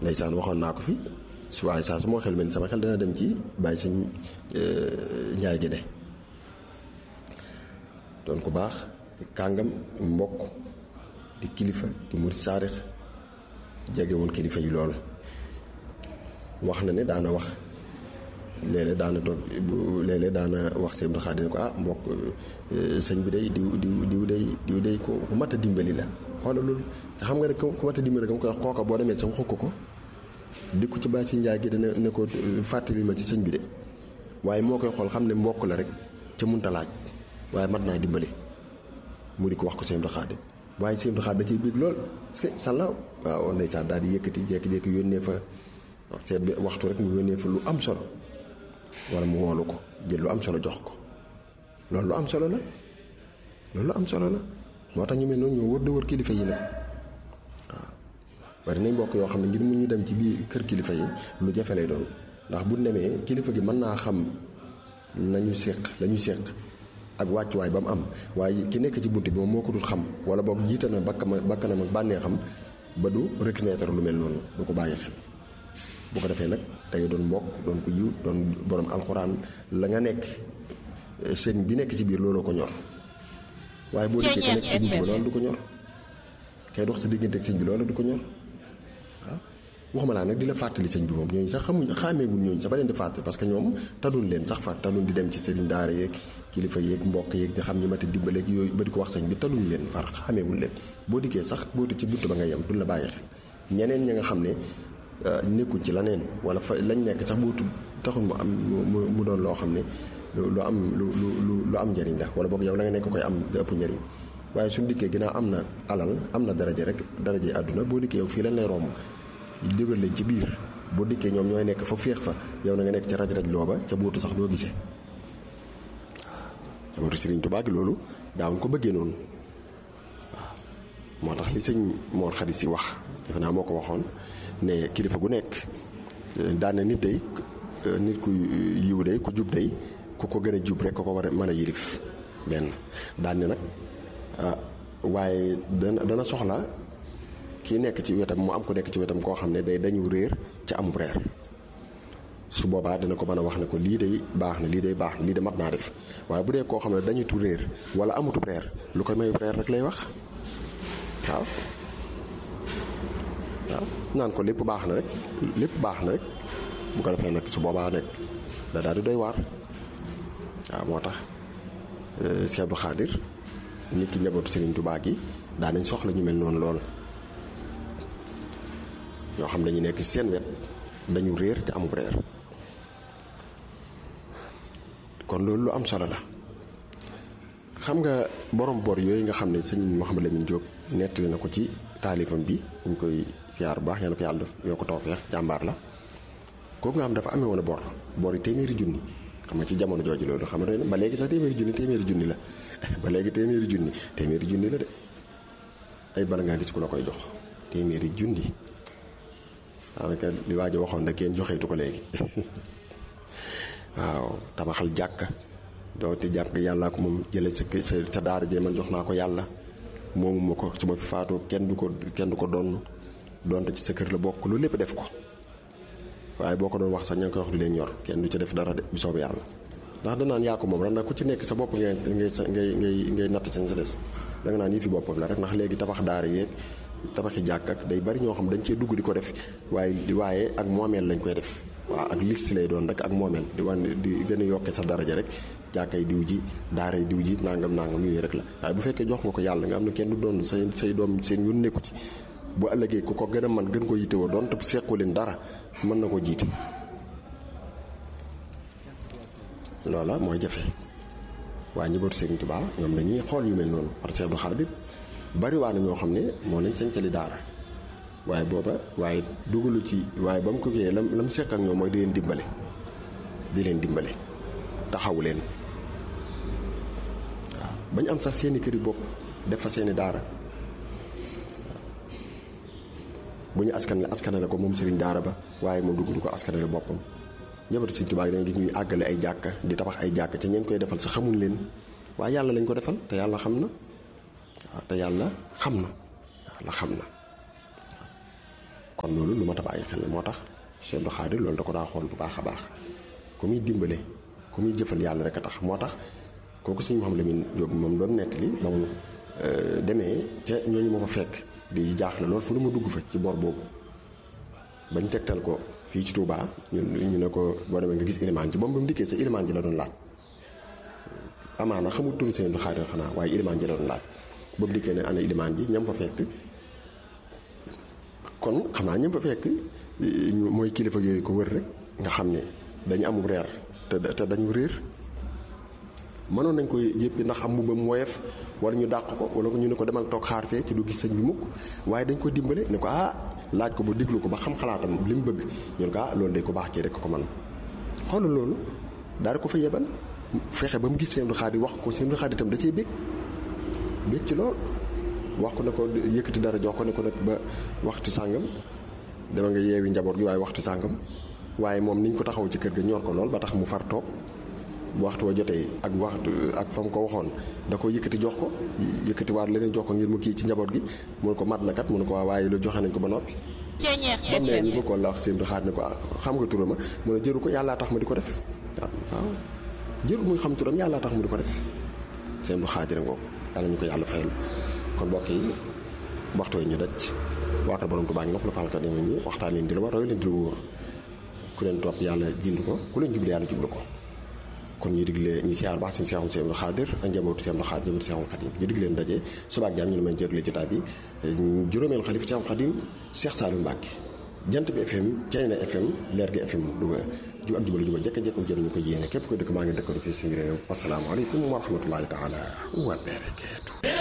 ndeysaan waxoon naa ko fi su waaye saa su moo xel mel sama xel dana dem ci bàyyi sëñ njaay gi de doon ku baax di kàngam mbokk di kilifa di murid saarix jege woon kilifa yi lool wax na ne daana wax léeg-léeg daana toog léeg-léeg daana wax sëñ Abdou Khadre ne ko ah mbokk sëñ bi day diw diw diw day diw day ku mat a dimbali la xoolal loolu te xam nga ne ku mat a dimbali nga koy wax kooka boo demee sa waxu ko ko dikku ci bàyyi si njaay gi dana ne ko fàttali ma ci sëñ bi de waaye moo koy xool xam ne mbokk la rek ca munta laaj waaye mat naa dimbali mu di ko wax ko sëñ Abdou Khadre waaye sëñ Abdou Khadre da ciy bég lool parce que sàlla waaw ndeysaan daal di yëkkati jékki-jékki yónnee fa seet bi waxtu rek mu yónnee fa lu am solo wala mu woolu ko jël lu am solo jox ko loolu lu am solo la loolu lu am solo la moo tax ñu mel noonu ñoo wër de wër kilifa yi nag waaw bari nañ mbokk yoo xam ne ngir mu ñu dem ci biir kër kilifa yi lu jafe lay doon ndax bu demee kilifa gi mën naa xam nañu séq lañu séq ak wàccuwaay ba mu am waaye ki nekk ci bunt bi moom moo ko dul xam wala boog jiital na bakkama bakkanam ak bànnee xam ba du reconnaître lu mel noonu du ko bàyyi xel bu ko defee nag da ngay doon mbokk doon ko yiw doon borom alxuraan la nga nekk sëñ bi nekk ci biir looloo ko ñor waaye boo dikkee ka nekk ci bunt ba loolu du ko ñor kay dox sa diggante ak sëñ bi loolu du ko ñor waaw waxuma laa nag di la fàttali sëñ bi moom ñooñu sax xamuñ xàmmeewuñ ñooñu sax ba leen di fàttali parce que ñoom taluñ leen sax far taluñ di dem ci sëriñ daara yeeg kilifa yeeg mbokk yeeg di xam ñi mati dimbaleeg yooyu ba di ko wax sëñ bi taluñ leen far xàmmeewuñ leen boo dikkee sax boo di ci bunt ba nga yem duñ la bàyyi xel ñeneen ña nga xam ne nekkuñ ci leneen wala fa lañ nekk sax boo tudd taxul mu am mu doon loo xam ne lu am lu lu lu am njëriñ la wala boog yow la nga nekk koy am da ëpp njëriñ waaye suñu dikkee ginnaaw am na alal am na daraja rek daraja àdduna boo dikkee yow fii lañ lay romb jógal leen ci biir boo dikkee ñoom ñooy nekk fa féex fa yow na nga nekk ca raj raj looba ca bootu sax doo gisee waaw jabootu Sëriñ Tuubaa gi loolu daawuñ ko bëggee noonu waaw moo tax li sëñ Mor Xarit si wax defe naa moo ko waxoon ne kilifa gu nekk daan na nit day nit ku yiw day ku jub day ku ko gën a jub rek ko ko war a mën a yirif benn daan ne nag waaye dana dana soxla kii nekk ci wetam mu am ko nekk ci wetam koo xam ne day dañu réer ci amub reer su boobaa dina ko mën a wax ne ko lii day baax na lii day baax na lii de mat naa def waaye bu dee koo xam ne dañu tu réer wala amutub reer lu koy mayub reer rek lay wax waaw waaw naan ko lépp baax na rek lépp baax na rek bu ko defee nag su boobaa nekk da daal di doy waar waaw moo tax Cheikh Abdou Khadre nit ki njabootu Serigne Touba gi daa nañ soxla ñu mel noonu lool ñoo xam dañu nekk ci seen wet dañu réer te amul reer kon loolu lu am solo la xam nga borom bor yooyu nga xam ne sëñ Mouhamed Lamine Diop nettali na ko ci taalifam bi ñu koy siyaar bu baax ñaan ko yàlla yoo ko tawfeex jàmbaar la kooku nga xam dafa amee woon a bor bor yi téeméeri junni xam nga ci jamono jooju loolu xam nga ba léegi sax téeméeri junni téeméeri junni la ba léegi téeméeri junni téeméeri junni la de ay bala ngaa gis ku la koy jox téeméeri junni daanaka li waa ji waxoon nag kenn joxeetu ko léegi waaw tabaxal jàkka doo te jàkk yàllaa ko moom jële sa sa daara jee man jox naa ko yàlla moomu ma ko su ma fi faatoo kenn du ko kenn du ko donn donte ci sa kër la bokk loolu lépp def ko waaye boo ko doon wax sax ña ngi koy wax du leen ñor kenn du ci def dara de bu soobee yàlla ndax danaan yaa ko moom ran nag ku ci nekk sa bopp ngay ngay ngay ngay ngay natt ci sa des da nga naan yi fi boppam la rek ndax léegi tabax daara yeeg tabaxi jàkk ak day bari ñoo xam dañ cee dugg di ko def waaye di waaye ak moomeel lañ koy def waaw ak liste lay doon rek ak moomeel di wan di gën a yokke sa daraja rek jàkkay diw ji daaray diw ji nangam nangam yooyu rek la waaye bu fekkee jox nga ko yàlla nga am ne kenn du doon say say doom seen yoon nekku ci bu ëllëgee ku ko gën a man gën ko yittewoo doon te sequ leen dara mën na ko jiite loola mooy jafe waaye njabootu Sëriñ Tuubaa ñoom dañuy xool yu mel noonu parce que Abdou Khadre bari waa na ñoo xam ne moo lañ sañcali daara waaye booba waaye dugalu ci waaye ba mu ko kiyee lam lam seq ak ñoom mooy di leen dimbale di leen dimbale taxawu leen waaw bañ am sax seeni këri bopp def fa seeni daara bu ñu askanale askanale ko moom sëriñ daara ba waaye moo dugg du ko askanale boppam njabootu Sëriñ Tuubaa dañuy gis ñuy àggale ay jàkka di tabax ay jàkka ca ñeen koy defal sa xamuñ leen waaye yàlla lañ ko defal te yàlla xam na waaw te yàlla xam na yàlla xam na kon loolu lu ma ta bàyyi xel la moo tax Cheikh Abdou Khadir loolu da ko daa xool bu baax a baax ku muy dimbale ku muy jëfal yàlla rek a tax moo tax kooku sëñ Mouhamadou Lamine Diop moom doon nettali ba mu demee ca ñooñu ma fa fekk di jaaxle loolu fu nu ma dugg fa ci bor boobu bañ tegtal ko fii ci Touba ñun ñu ne ko boo demee nga gis ilimaan ji moom ba mu dikkee sa ilimaan ji la doon laaj amaana xamul turu sëñ Abdou Khadir xanaa waaye ilimaan ji la doon laaj ba mu dikkee ne ana ilimaan ji ñam fa fekk kon xam naa ñam fa fekk mooy kilifa yooyu ko wër rek nga xam ne dañu amul reer te te dañu réer mënoon nañ koy yëppi ndax am mbubbam woyof wala ñu dàq ko wala ñu ne ko demal toog xaar fee ci du gis sëñ bi mukk waaye dañ ko dimbale ne ko ah laaj ko ba diglu ko ba xam xalaatam li mu bëgg ñu ne ko ah loolu day ko baax kii rek ko man xoolal loolu daal ko fa yebal fexe ba mu gis seen du xaadi wax ko seen du xaadi itam da cee bég bég ci lool wax ko ne ko yëkkati dara jox ko ne ko nag ba waxtu sàngam dama nga yeewi njaboot gi waaye waxtu sàngam waaye moom niñ ko taxaw ci kër ga ñor ko lool ba tax mu far toog bu waxtu wa jotee ak waxtu ak fa mu ko waxoon da ko yëkkati jox ko yëkkati waat leneen jox ko ngir mu kii ci njaboot gi mu ne ko mat na kat mu ne ko waa waaye lu joxe nañ ko ba noppi ba mu ne ñu bëggoon la wax seen du xaat ne ko xam nga turama mu ne jëru ko yàllaa tax ma di ko def waaw jëru muy xam turam yàllaa tax mu di ko def seen du xaajire ngoo yàlla ñu ko yàlla fayal kon mbokk yi waxtu yi ñu daj waaka borom ko baa ngi nopp la falka dema ñi waxtaan leen di la war roy leen di la wóor ku leen topp yàlla jind ko ku leen jublu yàlla jublu ko kon ñu digle ñu siyaar baax seen seexum Seex Abdou Khadir ak njabootu Seex Abdou Khadir njabootu Seexul Xadim ñu dig leen daje suba ak jàmm ñu ne may jégle jotaay bi juróomeel xalifa Seexul Xadim Seex Saalu Mbàkke jant bi FM Ceyna FM leer gi FM Louga ju ak jubale ju ma jekk jekk jëriñu ko yéene képp ko dëkk maa ngi dëkk fii suñu réew asalaamaaleykum wa rahmatullahi taala wa barakaatu